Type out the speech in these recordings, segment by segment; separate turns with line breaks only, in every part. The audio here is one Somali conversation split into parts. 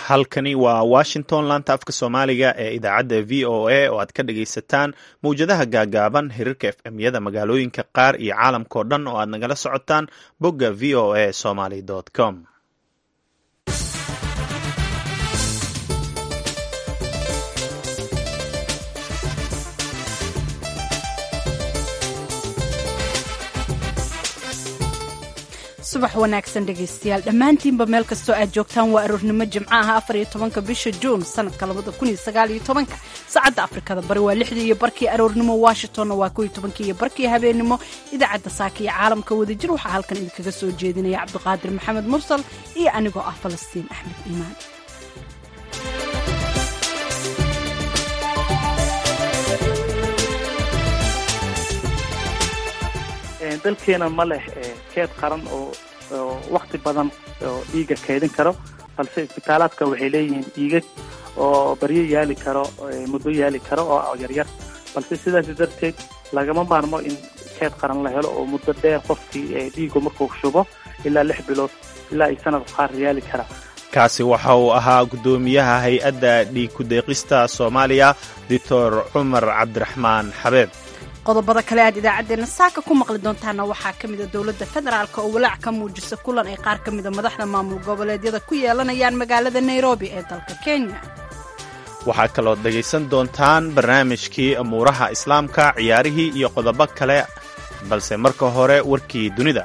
halkani waa washington laanta afka soomaaliga ee idaacadda v o a oo aad ka dhagaysataan mawjadaha gaagaaban hirarka f m yada magaalooyinka qaar iyo caalamkao dhan oo aad nagala socotaan bogga v o a somaly com
subax wanaagsan dhegaystayaal dhammaantiinba meel kastoo aad joogtaan waa aroornimo jimco ah afar iyo tobanka bisha juun sanadka labada kun iyo sagaal iyo tobanka saacadda afrikada bari waa lixdii iyo barkii aroornimo washingtonna waa kow iyo tobankii iyo barkii habeennimo idaacadda saaka iyo caalamka wadajir waxaa halkan idinkaga soo jeedinaya cabdiqaadir maxamed mursal iyo anigoo ah falastiin axmed iimaan
dalkeena ma leh keed qaran oo wakti badan oo dhiiga keedin karo balse isbitaalaadka waxay leeyihiin dhiigag oo baryo yaali karo muddo yaali karo oo yaryar balse sidaas darteed lagama maarmo in keed qaran la helo oo muddo dheer qofkii dhiigu markuu shubo ilaa lix bilood ilaa ay sanad qaar yaali kara
kaasi waxa uu ahaa guddoomiyaha hay-adda dhiig ku-deeqista soomaaliya doctor cumar cabdiraxmaan xabeeb
qodobada kale aad idaacaddeenna saaka ku maqli doontaana waxaa ka mida dowladda federaalk oo walaac ka muujisa kulan ay qaar ka mida madaxda maamul goboleedyada ku yeelanayaan magaalada nairobi ee dalka kenya
waxaa kalood dhegaysan doontaan barnaamijkii amuuraha islaamka ciyaarihii iyo qodobo kale balse marka hore warkii dunida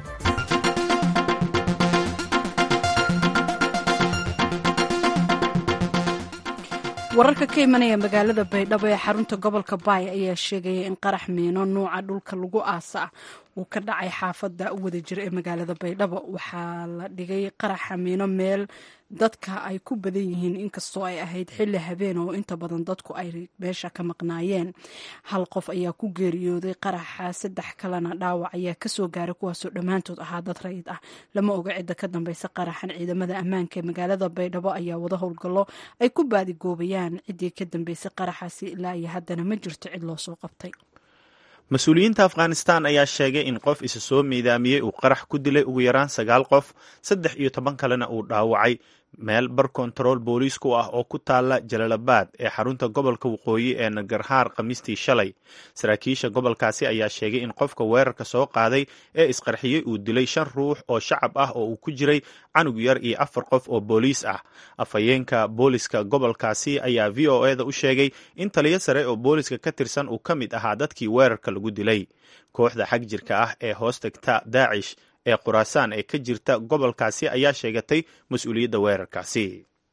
wararka ka imanaya magaalada baydhabo ee xarunta gobolka baay ayaa sheegaya in qarax miino nuuca dhulka lagu aasa ah uu ka dhacay xaafadda wadajir ee magaalada baydhabo waxaa la dhigay qaraxa miino meel dadka ay ku badan yihiin inkastoo ay ahayd xilli habeen oo inta badan dadku ay meesha ka maqnaayeen hal qof ayaa ku geeriyooday qaraxa saddex kalena dhaawac ayaa kasoo gaaray kuwaasoo dhammaantood ahaa dad rayid ah lama oga cidda ka dambeysa qaraxan ciidamada ammaanka ee magaalada baydhabo ayaa wada howlgallo ay ku baadigoobayaan ciddii ka dambeysay qaraxaasi ilaa iyo haddana ma jirto cid loo soo qabtay
mas-uuliyiinta afghanistan ayaa sheegay in qof isa soo miidaamiyey uu qarax ku dilay ugu yaraan sagaal qof saddex iyo toban kalena uu dhaawacay meel bar kontarool booliisku ah oo ku taala jalalabaad ee xarunta gobolka waqooyi ee nagarhaar khamiistii shalay saraakiisha gobolkaasi ayaa sheegay in qofka weerarka soo qaaday ee isqarxiyey uu dilay shan ruux oo shacab ah oo uu ku jiray canug yar iyo afar qof oo booliis ah afhayeenka booliska gobolkaasi ayaa v o eda u sheegay in taliyo sare oo booliska ka tirsan uu ka mid ahaa dadkii weerarka lagu dilay kooxda xag jirka ah ee hoos tagta daacish ee khuraasaan ee ka jirta gobolkaasi ayaa sheegatay mas-uuliyadda weerarkaasi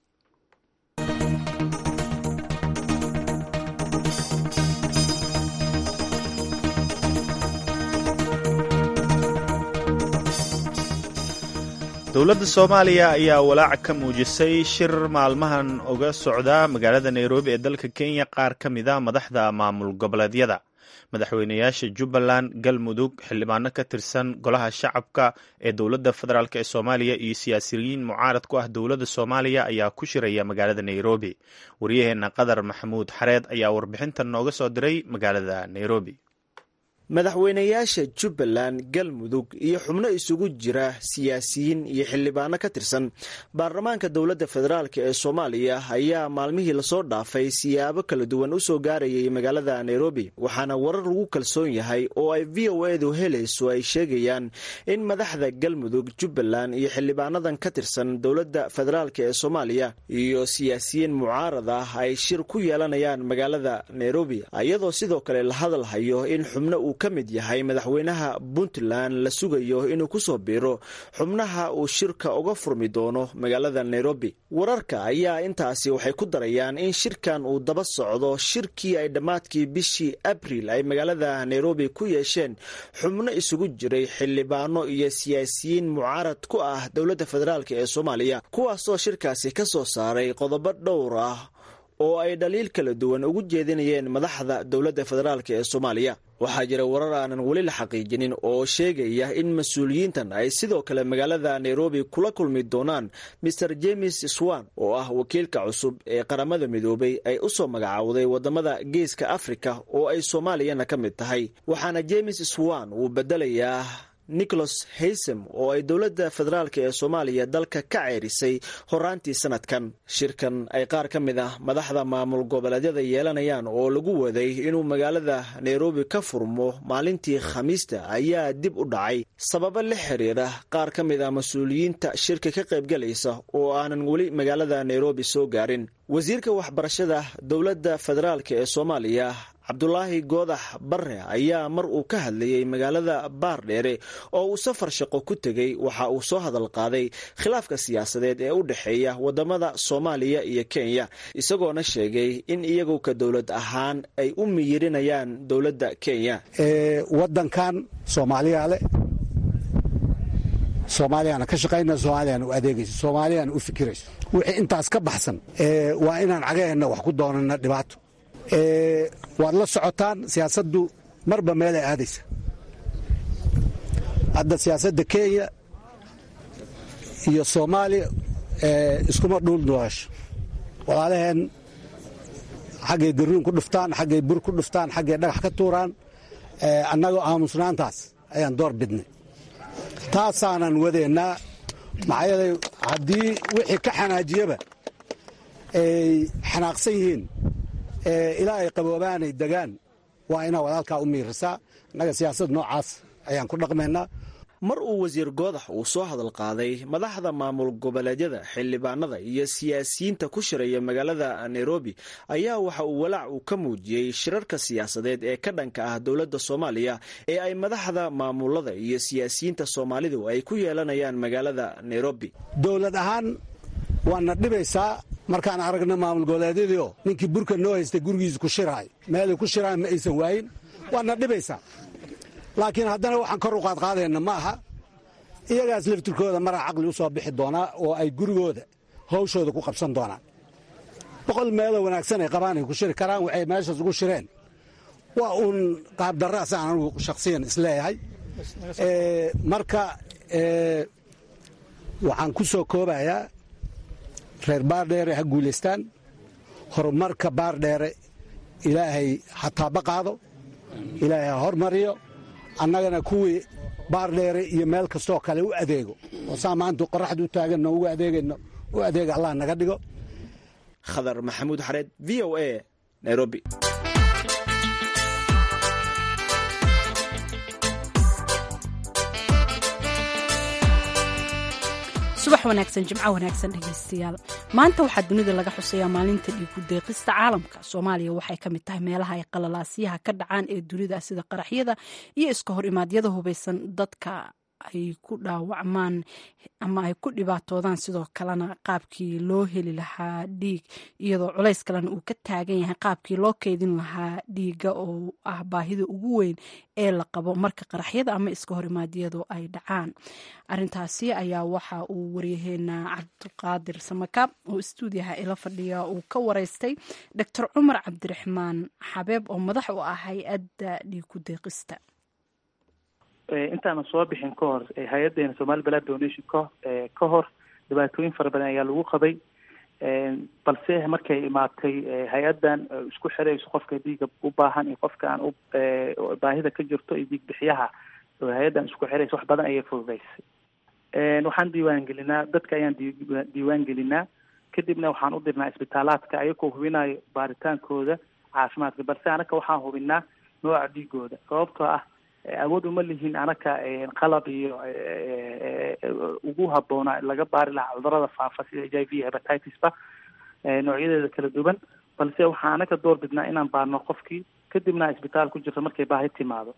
dowladda soomaaliya ayaa walaac ka muujisay shir maalmahan uga socda magaalada nairobi ee dalka kenya qaar ka mida madaxda maamul goboleedyada madaxweynayaasha jubbaland galmudug xildhibaano ka tirsan golaha shacabka ee dowladda federaalk ee soomaaliya iyo siyaasiyiin mucaarad ku ah dowladda soomaaliya ayaa ku shiraya magaalada nairobi waryaheena qadar maxamuud xareed ayaa warbixintan nooga soo diray magaalada nairobi
madaxweynayaasha jubbaland galmudug iyo xubno isugu jira siyaasiyiin iyo xildhibaano ka tirsan baarlamaanka dowladda federaalk ee soomaaliya ayaa maalmihii lasoo dhaafay siyaabo kala duwan u soo gaarayay magaalada nairobi waxaana warar lagu kalsoon yahay oo ay v o edu helayso ay sheegayaan in madaxda galmudug jubbaland iyo xildhibaanadan ka tirsan dowladda federaalk ee soomaaliya iyo siyaasiyiin mucaarad ah ay shir ku yeelanayaan magaalada nairobi iyadoo sidoo kale la hadalhayo in xubno uu ka mid yahay madaxweynaha puntland la sugayo inuu kusoo biiro xubnaha uu shirka uga furmi doono magaalada nairobi wararka ayaa intaasi waxay ku darayaan in shirkan uu daba socdo shirkii ay dhammaadkii bishii abril ay magaalada nairobi ku yeesheen xubno isugu jiray xildhibaano iyo siyaasiyiin mucaarad ku ah dowladda federaalk ee soomaaliya kuwaasoo shirkaasi ka soo saaray qodobo dhowr ah oo ay dhaliil kala duwan ugu jeedinayeen madaxda dowladda federaalk ee soomaaliya waxaa jira warar aanan weli la xaqiijinin oo sheegaya in mas-uuliyiintan ay sidoo kale magaalada nairobi kula kulmi doonaan maer james swan oo ah wakiilka cusub ee qaramada midoobay ay u soo magacaawday wadamada geeska afrika oo ay soomaaliyana ka mid tahay waxaana james swan uu bedelayaa nicholas haysem oo ay dowladda federaalk ee soomaaliya dalka ka ceerisay horaantii sanadkan shirkan ay qaar ka mid ah madaxda maamul goboleedyada yeelanayaan oo lagu waday inuu magaalada nairobi ka furmo maalintii khamiista ayaa dib u dhacay sababo la xiriira qaar ka mid ah mas-uuliyiinta shirka ka qaybgalaysa oo aanan weli magaalada nairobi soo gaarin wasiirka waxbarashada dowladda federaalk ee soomaaliya cabdulaahi goodax barre ayaa mar uu ka hadlayey magaalada baardheere oo uu safar shaqo ku tegey waxa uu soo hadal qaaday khilaafka siyaasadeed ee u dhexeeya wadamada soomaaliya iyo kenya isagoona sheegay in iyagu ka dowlad ahaan ay u miyirinayaan dowladda kenya
wadankan soomaaliya le soomaaliyaana ka shaqayna soomaaliyana u adeegayso soomaaliyana u fikirayso wixii intaas ka baxsan waa inaan cagaheenna wax ku doonana dhibaato waad la socotaan siyaasaddu marba meelay aadaysa hadda siyaasadda kenya iyo soomaaliya iskuma dhuul doorasho walaalaheen xaggay daruun ku dhuftaan xaggay bur ku dhuftaan xaggay dhagax ka tuuraan annagoo aamusnaantaas ayaan door bidnay taasaanan wadeennaa maxaa yeelay haddii wixii ka xanaajiyaba ay xanaaqsan yihiin ilaa ay qaboobaanay degaan waa inaa walaalkaa u miirisaa innaga siyaasad noocaas ayaan ku dhaqmaynaa
mar uu wasiir goodax uu soo hadal qaaday madaxda maamul goboleedyada xildhibaanada iyo siyaasiyiinta ku shiraya magaalada nairobi ayaa waxa uu walaac uu ka muujiyey shirarka siyaasadeed ee ka dhanka ah dowladda soomaaliya ee ay madaxda maamulada iyo siyaasiyiinta soomaalidu ay ku yeelanayaan magaalada nairobi
dowlad ahaan waana dhibaysaa markaan aragna maamul goboleedyadiio ninkii burka noo haystay gurigiisa ku shiraay meelay ku shiraan ma aysan waayin waana dhibaysaa laakiin haddana waxaan kor u qaadqaadayna ma aha iyagaas laftirkooda maraa caqli u soo bixi doonaa oo ay gurigooda hawshooda ku qabsan doonaan boqol meeloo wanaagsan ay qabaan ay ku shiri karaan waxay meeshaas ugu shireen waa uun qaabdarraasaan anugu shakhsiyan isleeyahay marka waxaan ku soo koobayaa reer baardheere ha guulaystaan horumarka baardheere ilaahay ha taaba qaado ilaahay ha hormariyo annagana kuwii baardheere iyo meel kastoo kale u adeego oo saa maanta qoraxda u taaganno ugu adeegayno u adeega allah naga dhigo
khadar maxamuud xareed v o a nairobi
subax wanaagsan jimco wanaagsan dhegaystayaal maanta waxaa dunida laga xusayaa maalinta dhiigu deeqista caalamka soomaaliya waxay ka mid tahay meelaha ay qalalaasyaha ka dhacaan ee dunida sida qaraxyada iyo iska hor imaadyada hubaysan dadka ay ku dhaawacmaan ama ay ku dhibaatoodaan sidoo kalena qaabkii loo heli lahaa dhiig iyadoo culays kalena uu ka taagan yahay qaabkii loo keydin lahaa dhiiga oo ah baahida ugu weyn ee la qabo marka qaraxyada ama iska horimaadyadu ay dhacaan arintaasi ayaa waxa uu waryaheena cabdiqaadir samakaab oo istuudiyaha ila fadhiya uu ka wareystay doctor cumar cabdiraxmaan xabeeb oo madax u ah hay-adda dhiigu deeqista
intaanan soo bixin ka hor hay-adeena somali balad donation ka ka hor dhibaatooyin fara badan ayaa lagu qabay balse markay imaatay hay-adan isku xirayso qofka dhiiga u baahan iyo qofka aan u baahida ka jirto iyo dhiig bixiyaha hay-adan isku xiraysa wax badan ayay fududeysay waxaan diiwaan gelinaa dadka ayaan diiwaan gelinaa kadibna waxaan u dirnaa isbitaalaadka ayagoo hubinayo baaritaankooda caafimaadka balse anaka waxaan hubinaa nooca dhiigooda sababtoo ah awood uma lihiin anaka qalab iyo ugu habboona laga baari lahaa cudurada faafa sida h i v hepatitisba noocyadeeda kala duwan balse waxaa anaka door bidnaa inaan baarno qofkii kadibna isbitaal ku jirto markay baahi timaado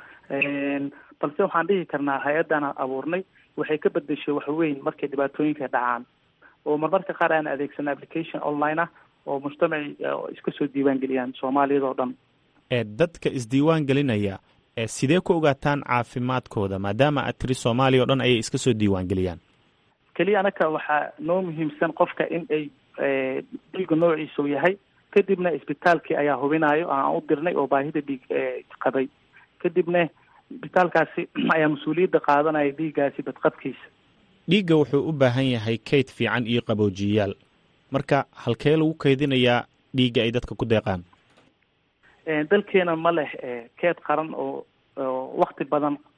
balse waxaan dhihi karnaa hay-addan abuurnay waxay ka bedeshay waxweyn markay dhibaatooyinka dhacaan oo marmarka qaar aan adeegsana application online ah oo mujtamaci iska soo diiwaan geliyaan soomaaliyadoo dhan
dadka isdiiwaan gelinaya sidee ku ogaataan caafimaadkooda maadaama aad tiri soomaaliya o dhan ayay iska soo diiwaan geliyaan
keliya anaka waxaa noo muhiimsan qofka in ay dhiiga noociisa u yahay kadibna isbitaalkii ayaa hubinayo aan u dirnay oo baahida dhiig qabay kadibna isbitaalkaasi ayaa mas-uuliyadda qaadanaya dhiiggaasi badqabkiisa
dhiigga wuxuu u baahan yahay kayd fiican iyo qaboojiyayaal marka halkee lagu kaydinayaa dhiigga ay dadka ku deeqaan
dalkeena ma leh keed qaran oo wakti badan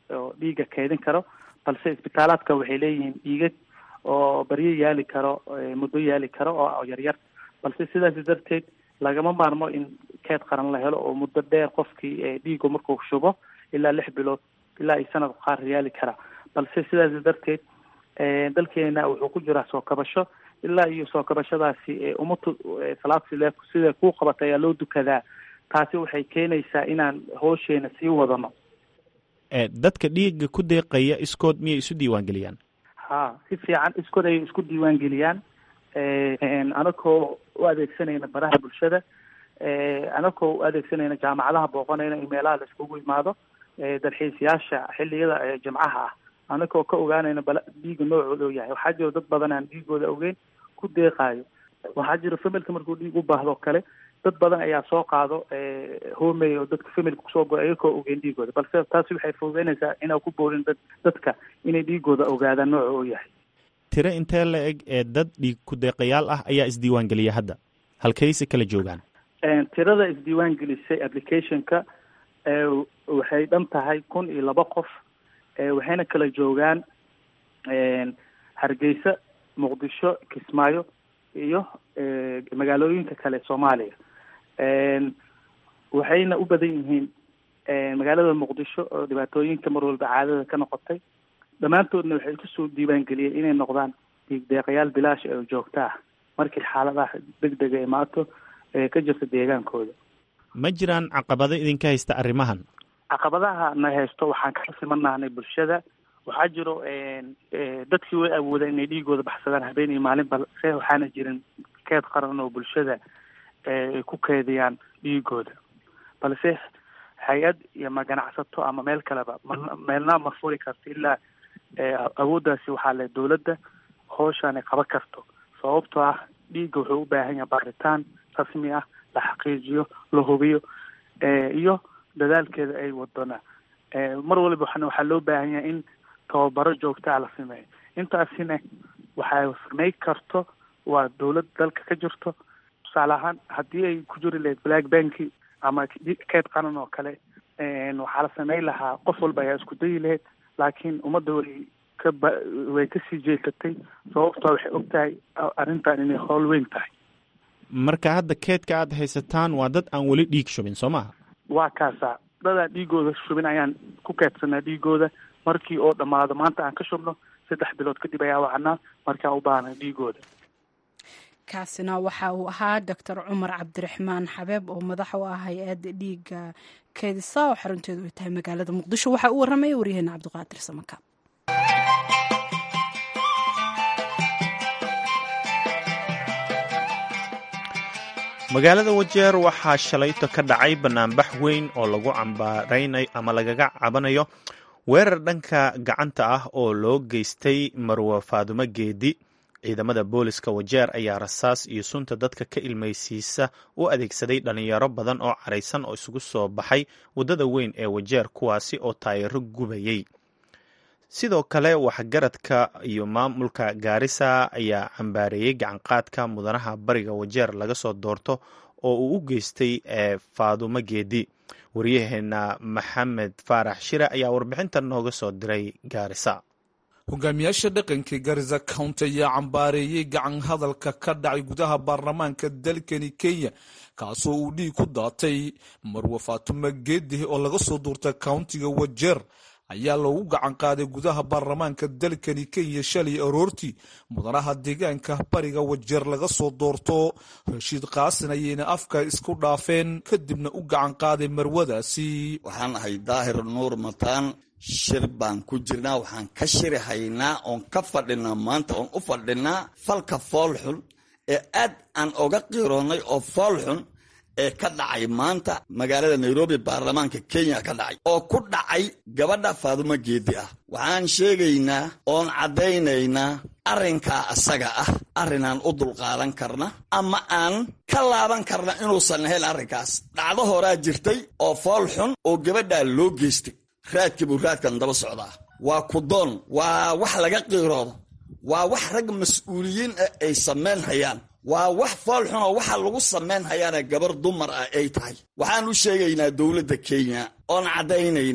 oo dhiiga keedin karo balse isbitaalaadka waxay leeyihiin dhiigag oo baryo yaali karo muddo yaali karo oo yaryar balse sidaas darteed lagama maarmo in keed qaran la helo oo muddo dheer qofkii dhiigu markuu shubo ilaa lix bilood ilaa iyo sanad qaar yaali kara balse sidaas darteed dalkeena wuxuu ku jiraa soo kabasho ilaa iyo soo kabashadaasi umatu salaad sile sida kuu qabata ayaa loo dukadaa taasi waxay keenaysaa inaan hoosheena sii wadano
dadka dhiiga ku deeqaya iskood miyay isu diiwaangeliyaan
ha si fiican iskood ayay isku diiwaangeliyaan anakoo u adeegsanayna baraha bulshada anakoo u adeegsanayna jaamacadaha booqanayna in meelaha la iskugu imaado dalxiisayaasha xilliyada jimcaha ah anakoo ka ogaanayna bala dhiiga noocooda oo yahay waxaa jiro dad badan aan dhiigooda ogeyn ku deeqaayo waxaa jiro familka markuu dhiig u baahdo kale dad badan ayaa soo qaado hoomey oo dadka familka kusoo goy ayakoo ogeyn dhiigooda balse taasi waxay fududeynaysaa inaa ku boorin dad dadka inay dhiigooda ogaadaan nooca oo yahay
tiro intee la eg ee dad dhiig ku-deeqayaal ah ayaa isdiiwaangeliya hadda halkayse kala joogaan
tirada isdiiwaan gelisay applicationka waxay dhan tahay kun iyo laba qof waxayna kala joogaan hargeysa muqdisho kismaayo iyo magaalooyinka kale soomaaliya waxayna u badan yihiin magaalada muqdisho oo dhibaatooyinka mar walba caadada ka noqotay dhammaantoodna waxay kusoo diiwaangeliyeen inay noqdaan dhiig deeqayaal bilaash oo joogta ah markii xaaladaha deg dega imaato ee ka jirta deegaankooda
ma jiraan caqabado idinka haysta arrimahan
caqabadaha na haysto waxaan ka simanahnay bulshada waxaa jiro dadkii way awoodeen inay dhiigooda baxsadaan habeen iyo maalin balse waxaana jirin keed qaran oo bulshada ay ku keediyaan dhiigooda balse hay-ad iyo ma ganacsato ama meel kaleba ma meelna ma furi karto ilaa awooddaasi waxaa le dawladda howshaan ay qaban karto sababtoo ah dhiigga wuxuu u baahan yahay baaritaan rasmi ah la xaqiijiyo la hubiyo iyo dadaalkeeda ay wadona mar waliba waxana waxaa loo baahan yahay in tababaro joogtaa la sameeyo intaasina waxay samey karto waa dawlad dalka ka jirto tusaale ahaan haddii ay ku jiri lahayd black banki ama keed qaran oo kale waxaa la sameyn lahaa qof walba ayaa isku dayi lahayd laakiin ummadda way ka ba way kasii jeesatay sababtoo waxay og tahay arrintan inay howl weyn tahay
marka hadda keedka aad haysataan waa dad aan weli dhiig shubin soo maha
waa kaasa dadaan dhiigooda shubin ayaan ku keedsanaa dhiigooda markii oo dhammaado maanta aan ka shubno saddex bilood kadib ayaa wacnaa markaa u baahnay dhiigooda
kaasina waxa uu ahaa doctor cumar cabdiraxmaan xabeeb oo madax u ah hay-adda dhiiga keedisa oo xarunteedu ay tahay magaalada muqdisho waxaa u warramaya waryaheena cabdiqaadir samaka
magaalada wajeer waxaa shalayto ka dhacay banaanbax weyn oo lagu cambaaraynayo ama lagaga cabanayo weerar dhanka gacanta ah oo loo geystay marwe faadumo geedi ciidamada booliska wajeer ayaa rasaas iyo sunta dadka ka ilmaysiisa u adeegsaday dhalinyaro badan oo caraysan oo isugu soo baxay waddada weyn ee wajeer kuwaasi oo taayaro gubayay sidoo kale waxgaradka iyo maamulka gaarisa ayaa cambaareeyey gacanqaadka mudanaha bariga wajeer laga soo doorto oo uu u geystay faadumo geedi waryaheena maxamed faarax shire ayaa warbixintan nooga soo diray gaarisa
hogaamiyaasha dhaqanka garisa county ayaa cambaareeyey gacan hadalka ka dhacay gudaha baarlamaanka dalkani kenya kaasoo uu dhiig ku daatay marwe faatuma geedi oo laga soo duurtay countiga wajeer ayaa loogu gacan qaaday gudaha baarlamaanka dalkani kenya shalay aroortii mudanaha deegaanka bariga wajeer laga soo doorto rashiid qaasin ayayna afka isku dhaafeen kadibna u gacan qaaday marwadaasi
waxaan ahay daahir nuur mataan shir baan ku jirnaa waxaan ka shiri haynaa oon ka fadhinaa maanta oon u fadhinaa falka foolxun ee aad aan oga qiroonnay oo foolxun ee ka dhacay maanta magaalada nairobi baarlamaanka kenya ka dhacay oo ku dhacay gabadha faadumo geedi ah waxaan sheegaynaa oon caddaynaynaa arrinkaa asaga ah arrinaan u dulqaadan karna ama aan ka laaban karna inuusan ahayn arrinkaas dhacdo horaa jirtay oo fool xun oo gabadhaa loo geystay raadkii buu raadkan daba socdaa waa kudoon waa wax laga qiiroodo waa wax rag mas-uuliyiin ah ay samayn hayaan waa wax fool xun oo waxa lagu samayn hayaana gabar dumar ah ay tahay waxaan u sheegaynaa dowladda kenya oon caddaynaynaa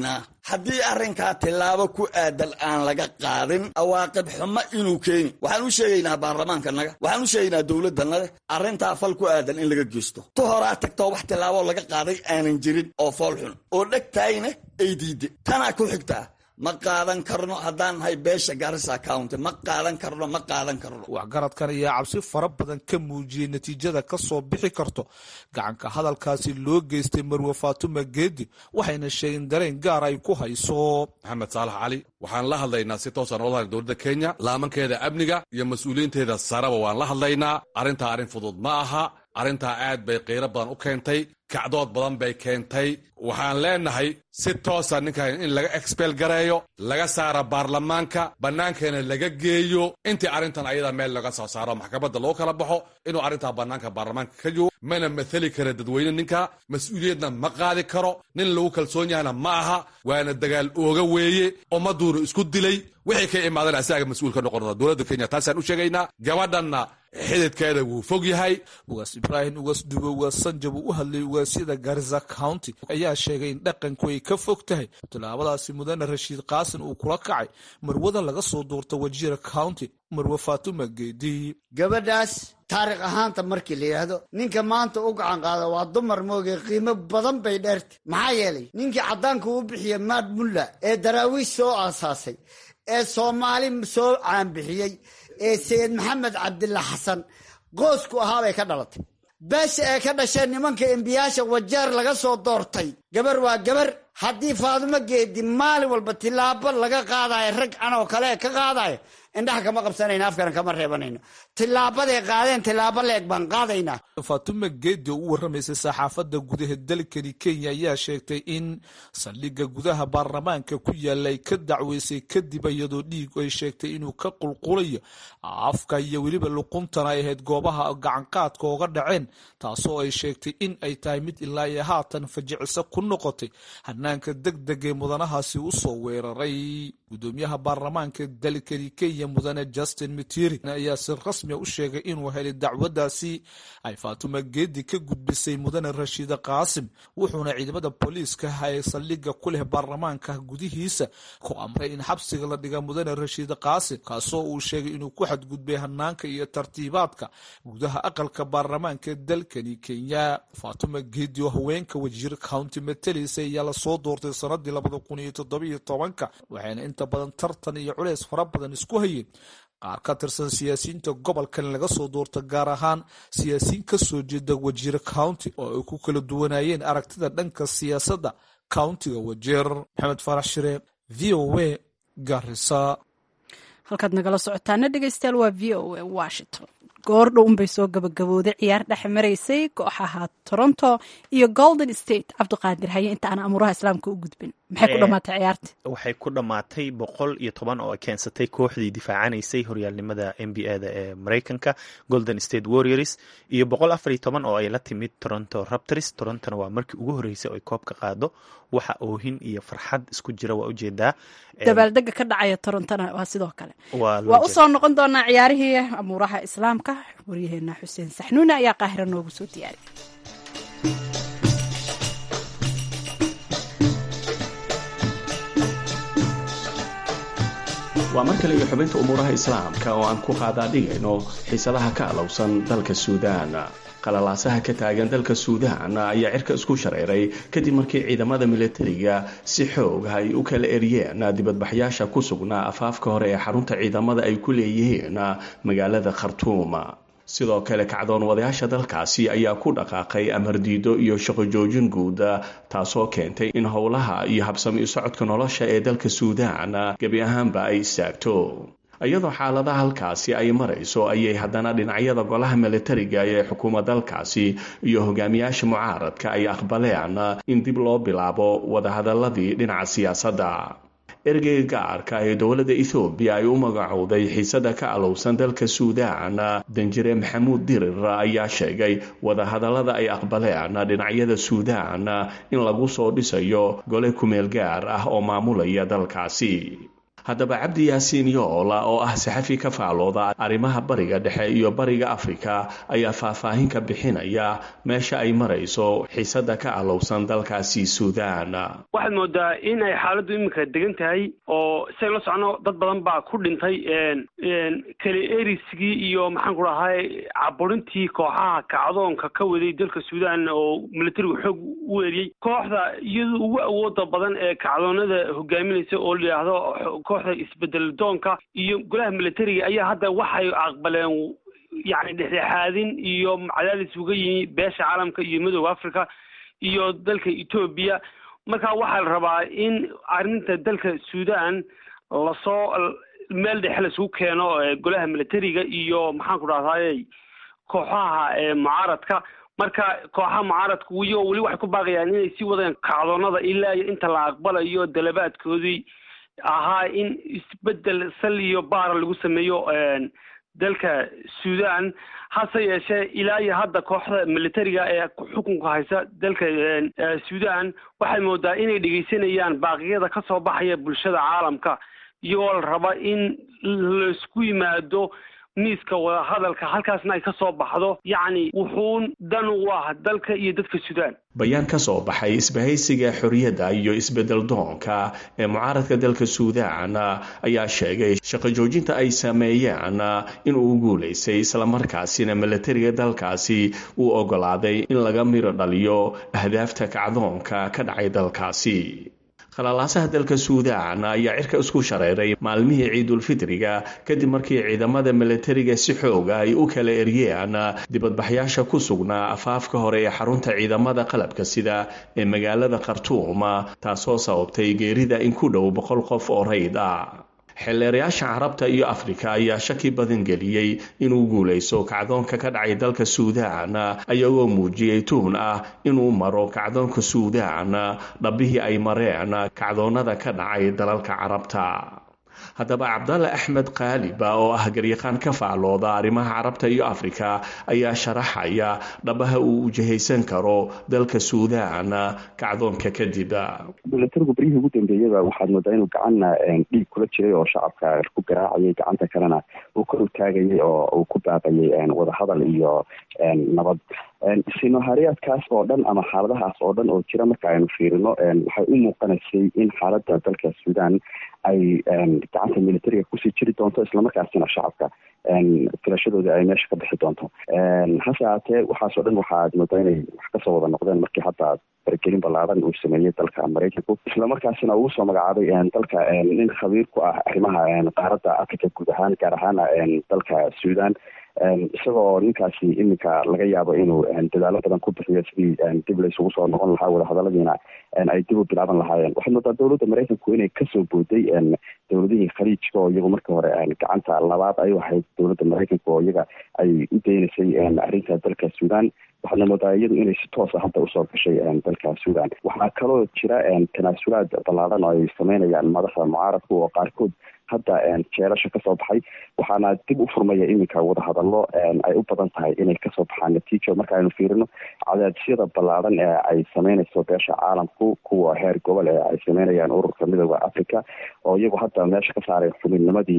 haddii arrinkaa tillaabo ku aadan aan laga qaadin awaaqib xumo inuu keeni waxaan u sheegaynaa baarlamaankanaga waxaan u sheegaynaa dowladdanada arrintaa fal ku aadan in laga geysto tu horaa tagtoo wax tillaabo laga qaaday aanan jirin oo fool xun oo dhegtaayna ay diidde tanaa ku xigtaa ma qaadan karno haddaan nahay beesha garissa county ma qaadan karno ma qaadan karno
waxgaradkan ayaa cabsi fara badan ka muujiyey natiijada ka soo bixi karto gacanka hadalkaasi loo geystay marwe faatuma geedi waxayna sheegeen dareen gaar ay ku hayso
maxamed saalax cali waxaan la hadlaynaa si toosaan ola hadlay dowladda kenya laamankeeda amniga iyo mas-uuliyiinteeda saraba waan la hadlaynaa arrintaa arrin fudud ma aha arrintaa aad bay qiiro badan u keentay kacdood badan bay keentay waxaan leenahay si toosa ninkan in laga expel gareeyo laga saara baarlamaanka bannaankeena laga geeyo intii arrintan ayada meel laga soo saaro maxkamadda loo kala baxo inuu arrintaa bannaanka baarlamaanka ka joogo mana mathali kara dadweyne ninka mas-uuliyadna ma qaadi karo nin lagu kalsoon yahana ma aha waana dagaal ooga weeye ummaduunu isku dilay wixii ka imaadana asaga mas-uul ka noqon dowladda kenya taasaan u sheegaynaa gabadhanna xididkeeda wuu fog yahay
ugaas ibraahim ugaas dube ugaas sanjab uu u hadlay ugaasyada garissa county ayaa sheegay in dhaqanku ay ka fog tahay tilaabadaasi mudane rashiid qaasin uu kula kacay marwada laga soo doorta wajiira county marwe faatuma geedi
gabadhaas taariikh ahaanta markii la yidhaahdo ninka maanta u gacan qaada waa dumar mooge qiimo badan bay dheertay maxaa yeelay ninkii caddaanka u bixiya maad mulla ee daraawiish soo aasaasay ee soomaali soo caanbixiyey ee sayid maxamed cabdilla xasan qoosku ahaabay ka dhalatay beesha ee ka dhasheen nimanka embiyaasha wajeer laga soo doortay gabar waa gabar haddii faadumo geedi maalin walba tilaabo laga qaadayo rag canoo kale ka qaadayo indhaha kama qabsanayno afkana kama reebanayno tilaabaday qaadeen tilaabo leeg baan qaadaynaa
faatuma geedi oo u warramaysay saxaafadda gudaha dalkani kenya ayaa sheegtay in saldhigga gudaha baarlamaanka ku yaalla ay ka dacweysay kadib iyadoo dhiig ay sheegtay inuu ka qulqulayo afka iyo weliba luquntana ay ahayd goobaha gacanqaadka ooga dhaceen taasoo ay sheegtay in ay tahay mid ilaa iyo haatan fajiciso ku noqotay hanaanka deg deg ee mudanahaasi u soo weeraray gudoomiyaha baarlamaanka dalkani kenya mudane justin mitiri ayaa si rasmia u sheegay inuu helay dacwadaasi ay faatuma geedi ka gudbisay mudane rashiida qaasim wuxuuna ciidamada booliiska ee saldhigga ku leh baarlamaanka gudihiisa ku amray in xabsiga la dhiga mudane rashiida qaasim kaasoo uu sheegay inuu ku xadgudbay hanaanka iyo tartiibaadka gudaha aqalka baarlamaanka dalkani kenya faatuma geedi oo haweenka wajiir county matelisa ayaa lasoo doortay sanadii labada kun iyo toddobiyo tobanka waxayna inta badan tartan iyo culeys fara badan isku hayeen qaar ka tirsan siyaasiyiinta gobolkan laga soo doorta gaar ahaan siyaasiyiin ka soo jeeda wajiir county oo ay ku kala duwanayeen aragtida dhanka siyaasadda countiga wajeer maxamed farax shire v o a garisa
halkaad nagala socotaana dhegeystayaal waa v o a washington goordhow unbay soo gabagabooday ciyaar dhex maraysay kooxaha toronto iyo golden state cabdiqaadir haye inta aan amuuraha islaamka u gudbin maxay ku dhamaatay ciyaarta
waxay ku dhammaatay boqol iyo toban oo ay keensatay kooxdii difaacanaysay horyaalnimada n b a da ee mareykanka golden state warriors iyo boqol afar iyo toban oo ay la timid toronto raptors torontona waa markii ugu horreysay oo ay koobka qaado waxa oohin iyo farxad isku jira waa ujeedaa
dabaaldega ka dhacaya torontona waa sidoo kale
waa
waa usoo noqon doonaa ciyaarihii amuuraha islaamka waryaheena xuseen saxnuune ayaa qaahira noogu soo diyaariya
waa mar kale iyo xubinta umuuraha islaamka oo aan ku qaadaadhigayno xiisadaha ka alowsan dalka suudaan qalalaasaha ka taagan dalka suudaan ayaa cirka isku shareeray kadib markii ciidamada milatariga si xoog ay u kala eryeen dibadbaxyaasha ku sugnaa afaafka hore ee xarunta ciidamada ay ku leeyihiin magaalada khartuum sidoo kale kacdoon wadayaasha dalkaasi ayaa ku dhaqaaqay amardiido iyo shaqo joojin guud taasoo keentay in howlaha iyo habsami socodka nolosha ee dalka suudaan gebi ahaanba ay istaagto iyadoo xaaladaha halkaasi ay marayso ayay haddana dhinacyada golaha milatariga ee xukuuma dalkaasi iyo hogaamiyaasha mucaaradka ay aqbaleen in dib loo bilaabo wadahadaladii dhinaca siyaasadda ergeyga gaarka ee dowladda ethoobiya ay u magacowday xiisada ka alowsan dalka suudaan danjire maxamuud dirir ayaa sheegay wadahadallada ay aqbaleen dhinacyada suudaan in lagu soo dhisayo gole kumeel gaar ah oo maamulaya dalkaasi haddaba cabdi yaasiin yoola oo ah saxafi ka faalooda arrimaha bariga dhexe iyo bariga afrika ayaa faahfaahin ka bixinaya meesha ay marayso xiisada ka alowsan dalkaasi suudaan
waxaad moodaa in ay xaaladdu iminka degan tahay oo say la socno dad badan baa ku dhintay kale eriskii iyo maxaan ku dhahay caburintii kooxaha kacdoonka ka waday dalka suudaan oo militarigu xoog u eriyey kooxda iyadu ugu awooda badan ee kacdoonada hogaaminaysa oo la yidhaahdo kooxda isbedel doonka iyo golaha militariga ayaa hadda waxay aqbaleen yacni dhexdhexaadin iyo cadaadis uga yimi beesha caalamka iyo midooda africa iyo dalka etoobiya marka waxaa la rabaa in arrinta dalka suudaan lasoo meel dhexe laisugu keeno golaha militariga iyo maxaan ku dhahday kooxaha mucaaradka marka kooxaha mucaaradka iyagoo weli waxay ku baaqayaan inay sii wadaan kacdoonada ilaa iyo inta la aqbalayo dalabaadkoodii ahaa in isbedel sal iyo baara lagu sameeyo dalka suudaan hase yeeshee ilaa iyo hadda kooxda militariga ee xukunka haysa dalka suudaan waxay moodaa inay dhegeysanayaan baaqiyada ka soo baxaya bulshada caalamka iyagoo la raba in laisku yimaado miiska wadahadalka halkaasna ay ka soo baxdo yacni wuxuun dan u ah dalka iyo dadka suudaan
bayaan ka soo baxay isbahaysiga xorriyadda iyo isbedel doonka ee mucaaradka dalka suudaan ayaa sheegay shaqo joojinta ay sameeyeen inuu guulaystay islamarkaasina milatariga dalkaasi uu ogolaaday in laga miro dhaliyo ahdaafta kacdoonka ka dhacay dalkaasi khalalaasaha dalka suudaan ayaa cirka isku shareeray maalmihii ciidulfitriga kadib markii ciidamada milatariga si xooga ay u kala eryeen dibadbaxyaasha ku sugnaa afaafka hore ee xarunta ciidamada qalabka sida ee magaalada khartuum taasoo sababtay geerida in ku dhow boqol qof oo rayd ah xeelleerayaasha carabta iyo afrika ayaa shaki badan geliyey inuu guulayso kacdoonka ka dhacay dalka suudaan ayagoo muujiyey tuhun ah inuu maro kacdoonka suudaan dhabbihii ay mareen kacdoonnada ka dhacay dalalka carabta haddaba cabdalle axmed kaaliba oo ah garyaqaan ka faallooda arrimaha carabta iyo afrika ayaa sharaxaya dhabaha uu ujahaysan karo dalka suudaan kacdoonka kadib
milatarigu beryihii ugu dambeeyaba waxaad moodaa inuu gacanna dhiig kula jiray oo shacabka ku garaacayay gacanta kalena uu kor u taagayay oo uu ku baaqayay wadahadal iyo nabad sinohariyaadkaas oo dhan ama xaaladahaas oo dhan oo jira marka aynu fiirino waxay u muuqanaysay in xaaladda dalka suudaan ay gacanta militariga kusii jiri doonto islamarkaasina shacabka filashadooda ay meesha ka bixi doonto hase haatee waxaas oo dhan waxaad moodaa inay wax kasoo wada noqdeen markii hadda faragelin ballaaran uu sameeyey dalka maraykanku islamarkaasina ugu soo magacaabay dalka nin khabiir ku ah arrimaha qaaradda africa guud ahaan gaar ahaana dalka suudaan isagoo ninkaasi iminka laga yaabo inuu dadaalo badan ku bixiyo sidii dib laysugu soo noqon lahaa wadahadaladiina ay dib u bilaaban lahaayeen waxaad moodaa dowladda maraykanku inay kasoo booday dowladihii khaliijka oo iyagu markii hore gacanta labaad ay ahayd dowladda maraykanka oo iyaga ay u daynaysay arrinta dalka suudaan waxaadna moodaa iyadu inay si toosa hadda usoo gashay dalka suudaan waxaa kaloo jira tanaasulaad ballaaran oo ay sameynayaan madaxda mucaaradka oo qaarkood hadda jeelasha kasoo baxay waxaana dib u furmaya iminka wadahadalo ay u badan tahay inay kasoo baxaan natiijo marka aynu fiirino cadaadisyada ballaaran ee ay sameynayso beesha caalamku kuwa heer gobol ee ay sameynayaan ururka midooda africa oo iyagu hadda meesha ka saaray xubinnimadii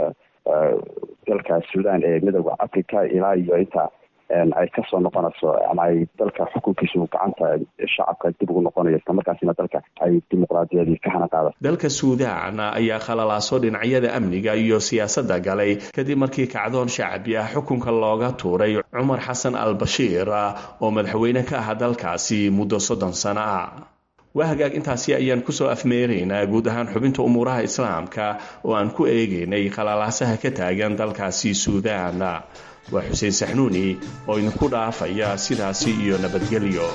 dalka suudaan ee midooda africa ilaa iyo inta ay kasoo noqonayso ama ay dalka xukunkiisu gacanta shacabka dib ugu noqonayo islamarkaasina dalka ay dimuqraadiyadii ka hana qaada
dalka suudaan ayaa khalalaaso dhinacyada amniga iyo siyaasadda galay kadib markii kacdoon shacbi ah xukunka looga tuuray cumar xasan al bashiir oo madaxweyne ka ah dalkaasi muddo soddon sano ah waa hagaag intaasi ayaan kusoo afmeeraynaa guud ahaan xubinta umuuraha islaamka oo aan ku eegaynay khalalaasaha ka taagan dalkaasi suudaan waa xuseen saxnuuni oo idinku dhaafaya sidaasi iyo nabadgelyo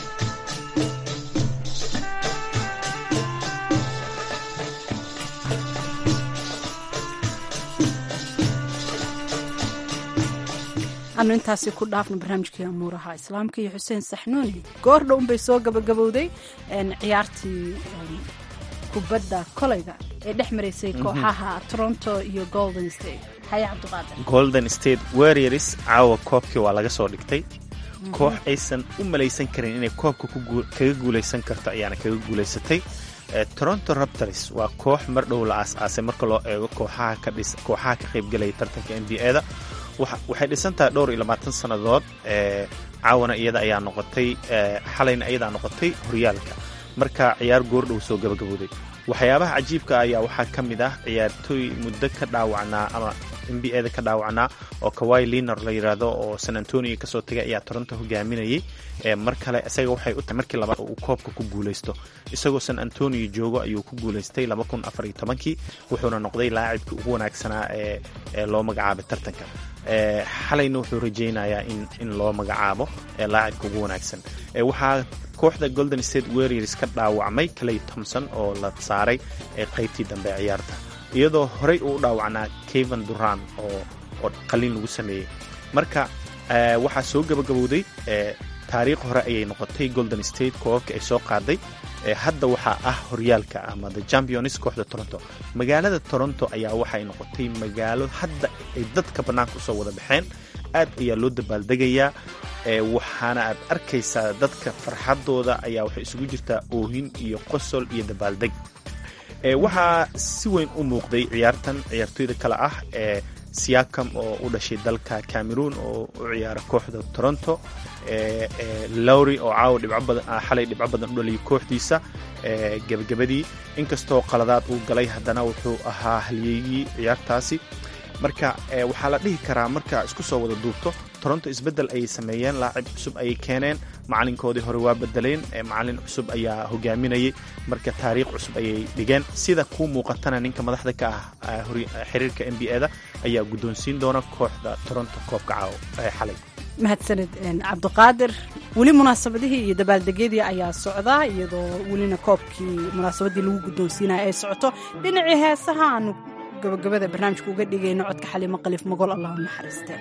anu intaasi ku dhaafno barnaamijkii amuuraha islaamka iyo xuseen saxnuuni goor dhown bay soo gabagabowday ciyaartii kubadda kolayga ee dhex maraysay kooxaha toronto iyo golden state haye cabdiqaadir
golden state warriors caawa koobkii waa laga soo dhigtay koox aysan u malaysan karin inay koobka kaga guulaysan karto ayaana kaga guulaysatay toronto raptors waa koox mar dhow la aas-aasay marka loo eego kooxaha ka qaybgelaya tartanka n b a-da waxay dhisantahay dhowr iyo labaatan sannadood caawana iyada ayaa noqotay xalayna iyadaa noqotay horyaalka marka ciyaar goordhow soo gabagabooday waxyaabaha cajiibka ayaa waxaa ka mid ah ciyaartooy muddo ka dhaawacnaa ama n b a-da ka dhaawacnaa oo kawai liner la yidhaahdo oo san antonio kasoo tagay ayaa toronto hogaaminayay mar kale isaga waxay u tahay markii labaad uu koobka ku guulaysto isagoo san antonio joogo ayuu ku guulaystay kii wuxuuna noqday laacibkii ugu wanaagsanaa ee loo magacaabay tartanka xalayna wuxuu rajaynayaa in loo magacaabo laacibka ugu wanaagsan waxaa kooxda golden state warriors ka dhaawacmay clay thomson oo la saaray qaybtii dambe ee ciyaarta iyadoo horey uu u dhaawacnaa kevan duran oo qalin lagu sameeyey marka waxaa soo gabagabowday taariikh hore ayay noqotay golden state koobabka ay soo qaaday hadda waxaa ah horyaalka ama the champions kooxda toronto magaalada toronto ayaa waxay noqotay magaalo hadda ay dadka bannaanka usoo wada baxeen aad ayaa loo dabaaldegayaa waxaana aad arkaysaa dadka farxadooda ayaa waxay isugu jirtaa oohin iyo qosol iyo dabaaldeg waxaa si weyn u muuqday ciyaartan ciyaartooyda kale ah ee siakam oo u dhashay dalka cameroon oo u ciyaara kooxda toronto lowry oo caawa xalay dhibco badan u dhaliyay kooxdiisa gebagabadii inkastoo qaladaad uu galay haddana wuxuu ahaa halyeygii ciyaartaasi marka waxaa la dhihi karaa marka isku soo wada duubto toronto isbeddel ayay sameeyeen laacib cusub ayay keeneen macalinkoodii hore waa bedeleen macalin cusub ayaa hogaaminayay marka taariikh cusub ayay dhigeen sida kuu muuqatana ninka madaxda ka ah xiriirka n b a-da ayaa guddoonsiin doona kooxda toronto koobka caawo xalay
mahadsaned cabdiqaadir weli munaasabadihii iyo dabaaldegyadii ayaa socdaa iyadoo welina koobkii munaasabadii lagu guddoonsiinaya ay socoto dhinacii heesaha aanu gabagabada barnaamijka uga dhigayno codka xaliimo qaliif magol allah u naxariistee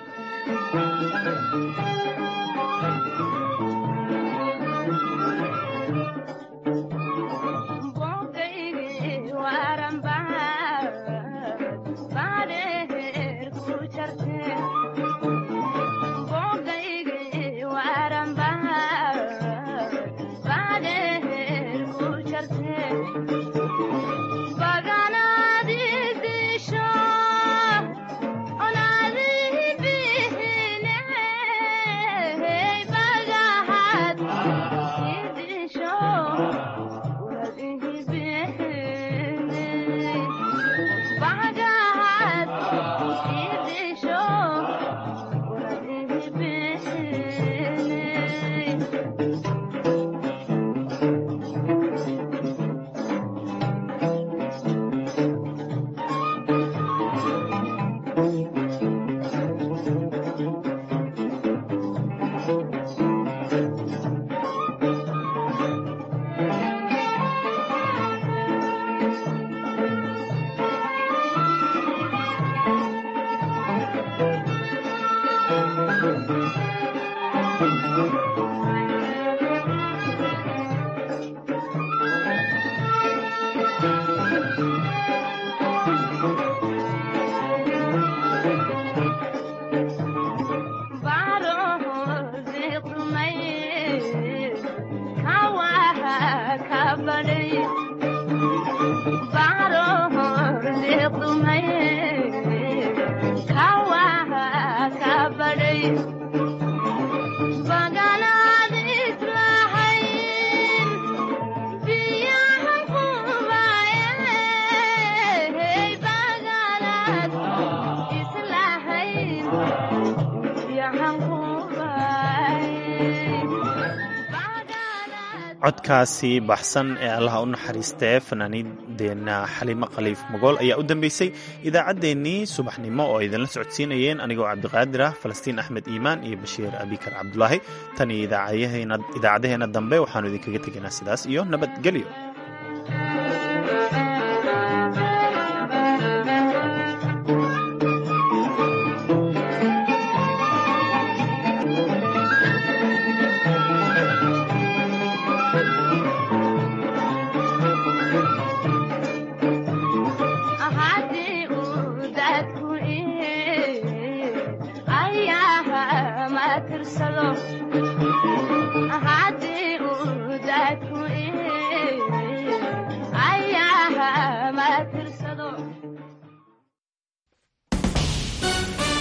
codkaasi baxsan ee allaha u naxariistee fanaaniindeena xaliimo khaliif mogool ayaa u dambeysay idaacaddeenii subaxnimo oo idinla socodsiinayeen anigoo cabdiqaadir ah falastiin axmed iimaan iyo bashiir abikar cabdulaahi tan iyo idaacadaheena dambe waxaanu idinkaga tegaynaa sidaas iyo nabadgelyo
ayaha ma tirsado